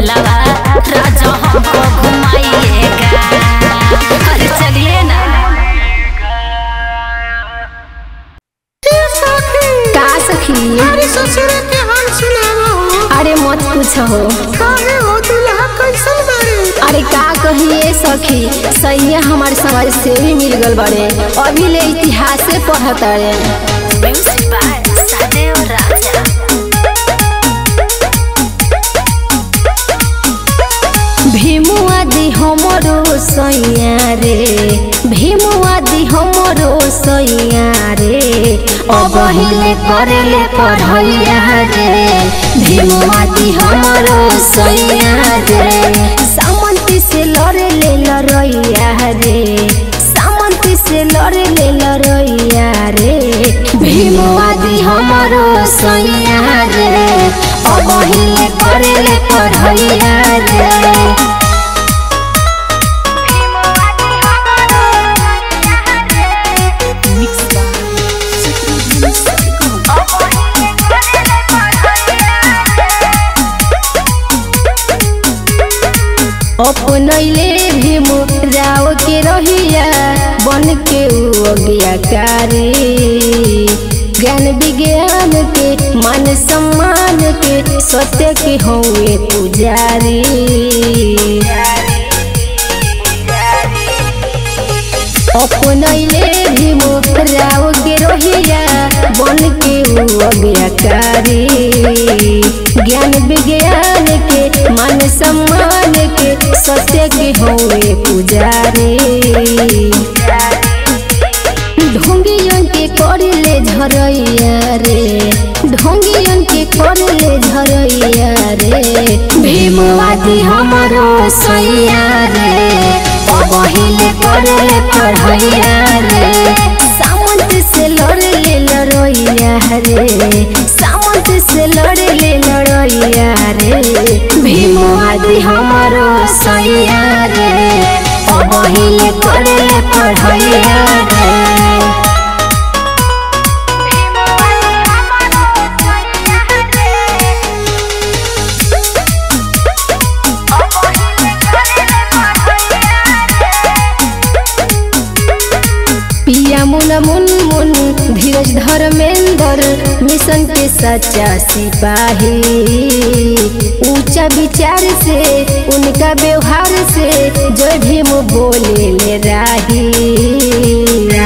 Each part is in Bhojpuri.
मेलावा राजा हमको घुमाइएगा अरे चलिए ना का सखी अरे ससुर के हाल सुनावो अरे मत पूछो काहे हो दुल्हा कैसन बारे अरे का कहिए सखी सैया हमारे समाज से भी मिल गल बड़े अभी ले इतिहास से पढ़त रे म्यूजिक बाय सदैव राजा भीमुआदी हमरो सैया रे भीमुआदी हमरो सैया रे अब हिले करेले पढ़ैया रे भीमुआदी हमरो सैया रे सामंती से लड़े ले लड़ैया रे सामंती से लड़े ले लड़ैया रे भीमुआदी हमरो सैया रे अब हिले करेले पढ़ैया रे अपनैले भीमु राव के रहिया बन के उ अज्ञाकारी ज्ञान विज्ञान के मान सम्मान के सत्य के हुए पुजारी अपनैले भीमु राव के रहिया बन के उ अज्ञाकारी ज्ञान विज्ञान के मान सम्मान के सत्य के हुए पुजारी ढोंगियन के करले झरैया रे ढोंगियन के करले झरैया रे भीमवादी हमरो सैया रे पहिले करले पढ़ैया रे सामंत से लड़ले लड़ैया रे सामंत से लड़ले लड़ैया रे भीमवादी हमरो सैया रे पहिले करले पढ़ैया रे पिया मुन मुन मुन धीरज धर्मेंद्र मिशन के सच्चा सिपाही ऊंचा विचार से उनका व्यवहार से जय भीम बोले ले राही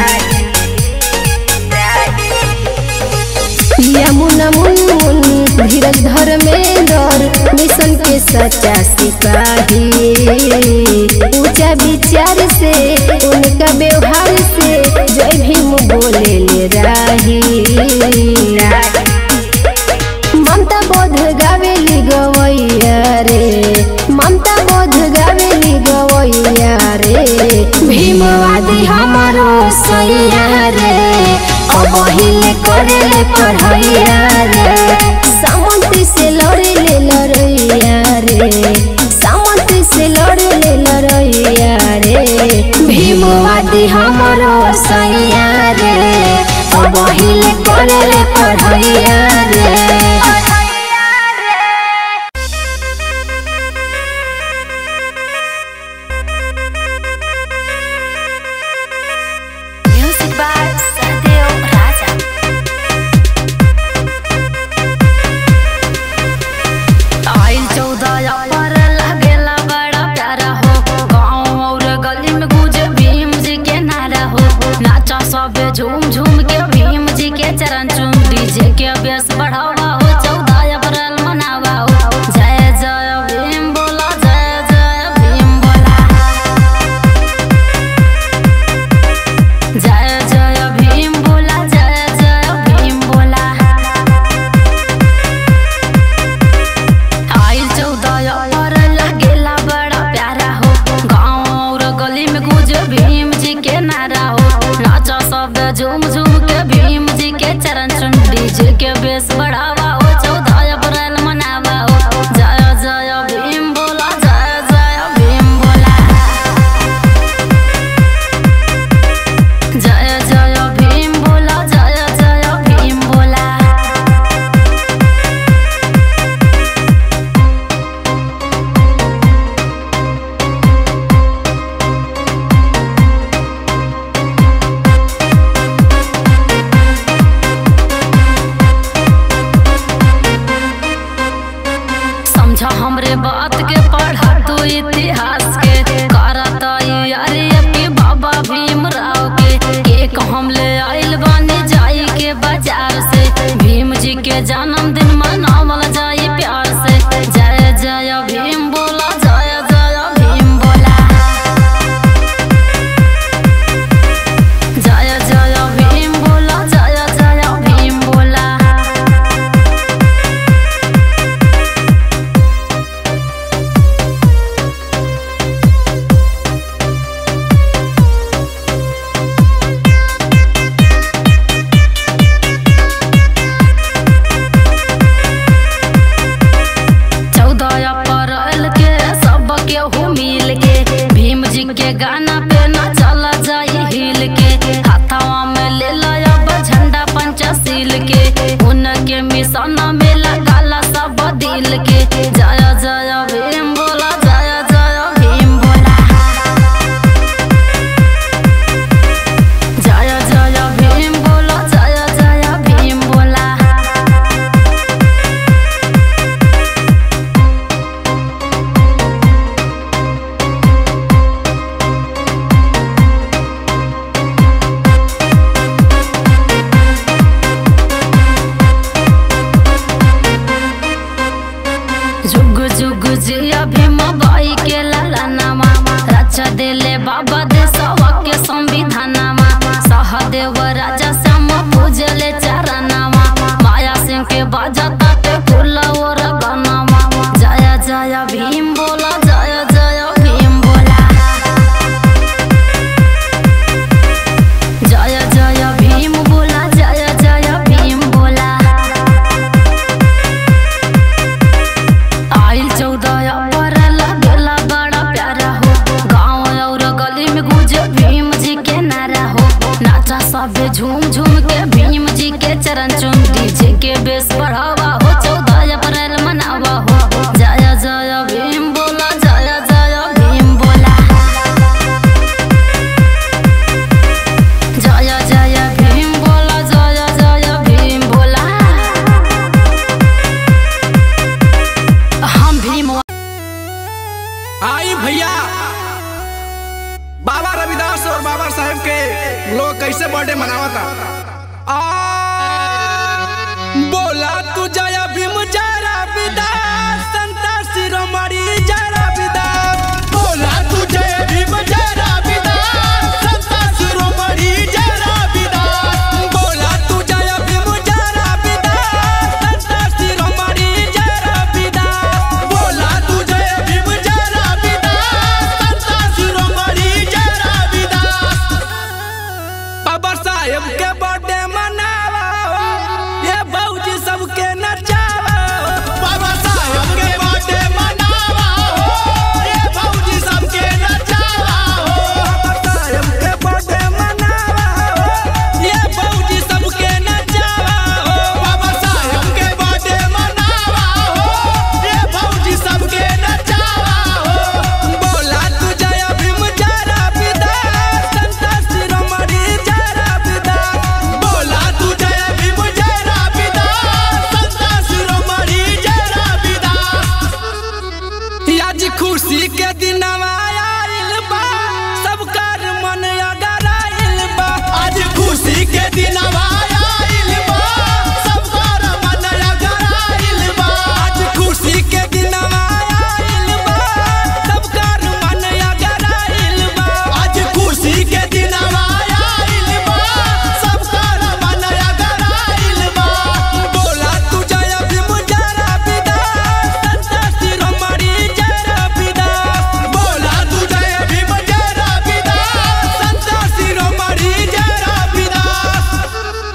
पिया मुन मुन मुन धीरज धर्मेंद्र मिशन के सच्चा सिपाही ऊंचा विचार से उनका व्यवहार से जय भीम बोले ले राही ममता बोध गावेली गवैया रे ममता बोध गावेली गवैया रे भीमवादी हमारो सैया रे अब हिले करेले पढ़ैया रे सामंत से लड़ेले लड़ैया रे सामंत से लड़ेले लड़ैया रे भीमवादी हमारो सैया रे अब हिले करेले पढ़ैया रे म्यूजिक बाय सदैव राजा आइल चौदह पर लगेला बड़ा प्यारा हो गाँव और गली में गुजे भीम जी के नारा हो नाचा सब झूम झूम के भीम जी के चरण चूम डीजे के बेस बढ़ावा हो चौदह अप्रैल मनावा हो जय जय भीम बोला जय जय भीम बोला जय जय भीम बोला जय जय भीम बोला आइल चौदह पर लगेला बड़ा प्यारा हो गाँव और गली में गुज भीम जी के नारा हो नाचा सब झूम झूम के भीम जी के चरण चुन डीजे के बेस बढ़ावा हो चौदह अप्रैल मनावा हो जय जय भीम बोला जय जय भीम बोला जय जय भीम बोला जय जय भीम बोला महादेव राजा श्याम पूजले चरनामा माया सिंह के बजता ते फूल और गनामा जय जय भीम बोला जय जय भीम बोला जय जय भीम बोला जय जय भीम बोला आइल चौदह पर लगेला बड़ा प्यारा हो गाँव और गली में गुजे भीम जी के नारा हो नाचा सबे झूम झूम के भीम जी के चरण चुम डीजे के बेस बढ़ावा हो चौदह अप्रैल मनावा हो जय जय भीम बोला जय जय भीम बोला जय जय भीम बोला जय जय भीम बोला हम भीम आई भैया बाबा रविदास और बाबा साहेब के लोग कैसे बर्थडे मनावता आ, बोला तू जय भीम जय रविदास संता शिरोमणि जय रविदास बोला तू जय भीम जय रविदास संता शिरोमणि जय रविदास बोला तू जय भीम जय रविदास संता शिरोमणि जय रविदास बोला तू जय भीम जय रविदास संता शिरोमणि जय रविदास बाबा साहेब के बर्थडे मनावा ये भौजी सबके नचावा बाबा साहेब के बर्थडे मनावा ये भौजी सबके नचावा बाबा साहेब के बर्थडे मनावा ये भौजी सबके नचावा बाबा साहेब के बर्थडे मनावा ये भौजी सबके नचावा बोला तू जय भीम जय रविदास संता शिरोमणि जय रविदास बोला तू जय भीम जय रविदास संता शिरोमणि जय रविदास आज खुशी के दिन आइल बा सबकर मन अगर आइल बा आज खुशी के दिन आइल बा सबकर मन अगर आइल बा आज खुशी के दिन आइल बा सबकर मन अगर आइल बा आज खुशी के दिन आइल बा सबकर मन अगर आइल बा बोला तू जय भीम जय रविदास संता शिरोमणि जय रविदास बोला तू जय भीम जय रविदास संता शिरोमणि जय रविदास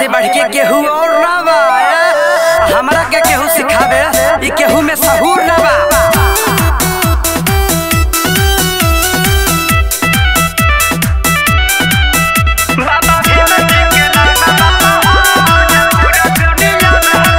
से बढ़ के केहू और ना बा ए? हमरा के केहू सिखावे ई केहू में सहूर ना बा बाबा भीम जी के नाम बाबा पूरा दुनिया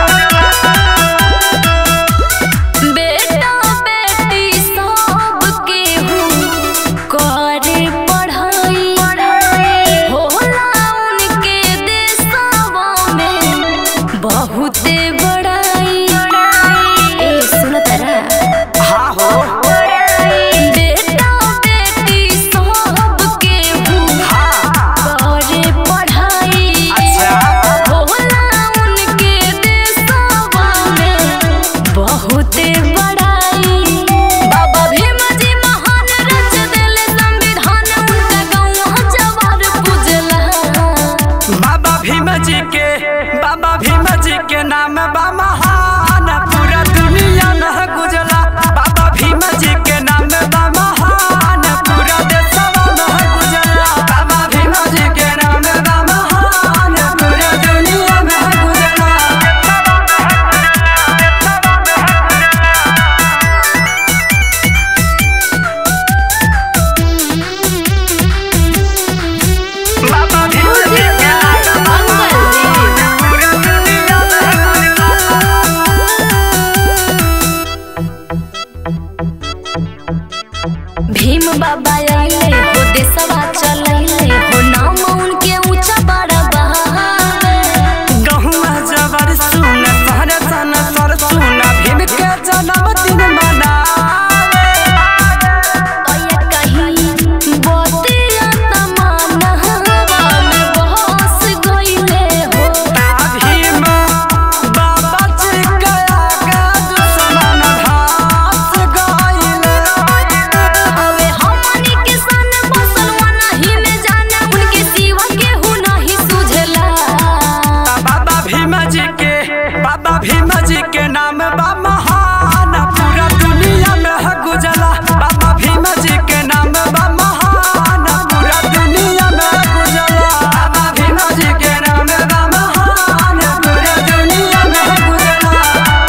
में बेटा बेटी सब केहू करे पढ़ाई होला उनके देशवा में बहुते बड़ाई ए सुन तारा हाँ हो बेटा बेटी सब केहू करे पढ़ाई अच्छा होला उनके देशवा में बहुते बड़ाई बाबा भीम जी महान रच देले संविधान उनका गौवा जवार पूजला बाबा भीम जी के बाबा भीम जी के नाम बा महान पूरा दुनिया में गुजला बाबा भीम जी के नाम बा महान पूरा देशवा में गुजला बाबा भीम जी के नाम बा महान पूरा दुनिया में गुजला बाबा भीम जी के नाम बा महान पूरा दुनिया में गुजला भीम बाबा आइले हो देशवा चलैले हो नाम उनके ऊंचा बड़ा बहावे गहुआ जबर सुन सर सन सर सुन भीम के जन्मदिन मनावे ओए कहीं बतिया तमन्ना हवा में बहस गइले हो ता भीम बाबा जी गया का दुश्मन घास गइले अबे हमनी के सन मुसलमान ही में जाने उनके सिवा केहू नहीं सुझला बाबा भीम जी के बाबा भीम जी के नाम बा महान पूरा दुनिया में है गुजला बाबा भीम जी के नाम बा महान पूरा दुनिया में है गुजला बाबा भीम जी के नाम बा महान पूरा दुनिया में है गुजला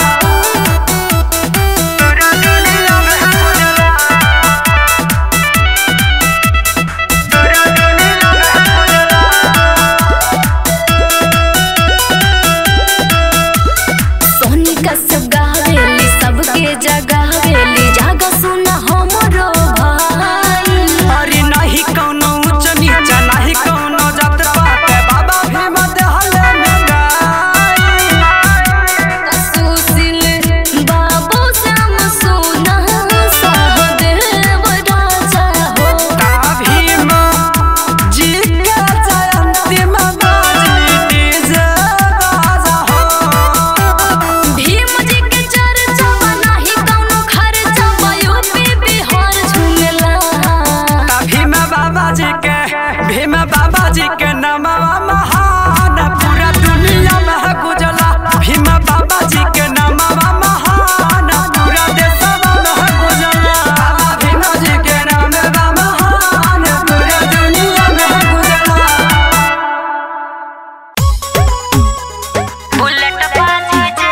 पूरा दुनिया में है गुजला पूरा दुनिया में है गुजला सोनी का सब गावेली सबके जगावेली जागा सुना हमरो भाई अरे नहीं कौनो ऊंच नीच नहीं कौनो जात पात बाबा भीम देहले में गाई सुशील बाबू श्याम सोना सहदेव राजा हो ता भीम जी के जयंती में बाजी डीजे बाजा हो भीम जी के चर्चा नाही कौनो खर्चा यूपी बिहार झूमेला ता भीम बाबा जी के भीम बाबा जी के नामवा महान पूरा दुनिया में है गुजला भीम बाबा जी के नामवा महान पूरा देशवा में है गुजला बाबा भीम जी के नामवा महान पूरा दुनिया में है गुजला बुलेट बाजी जा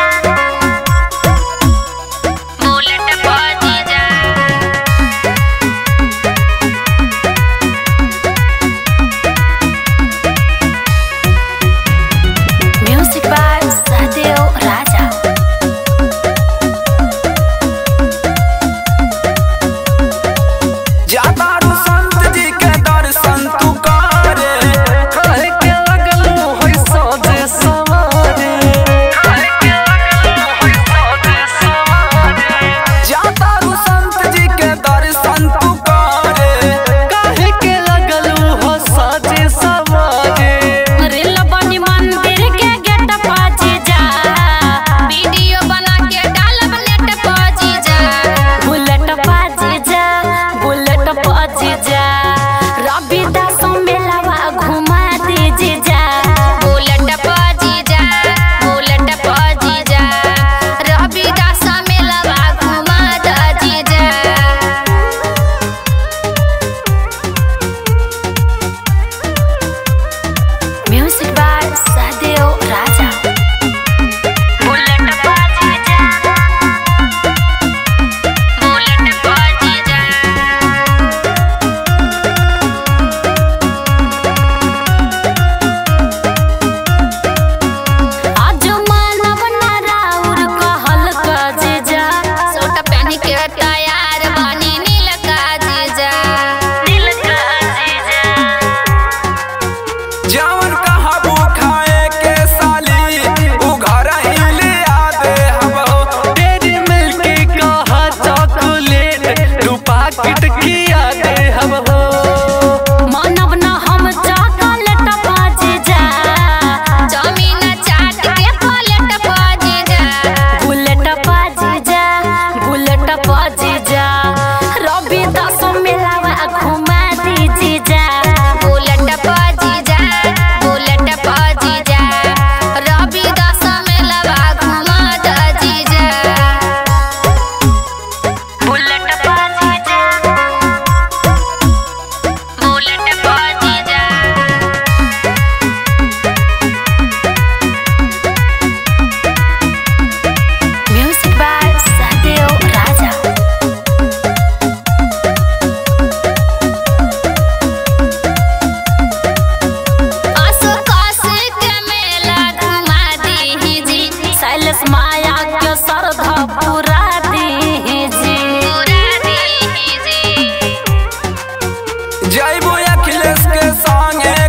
बुलेट बाजी जा जैबू अखिलेश के संगे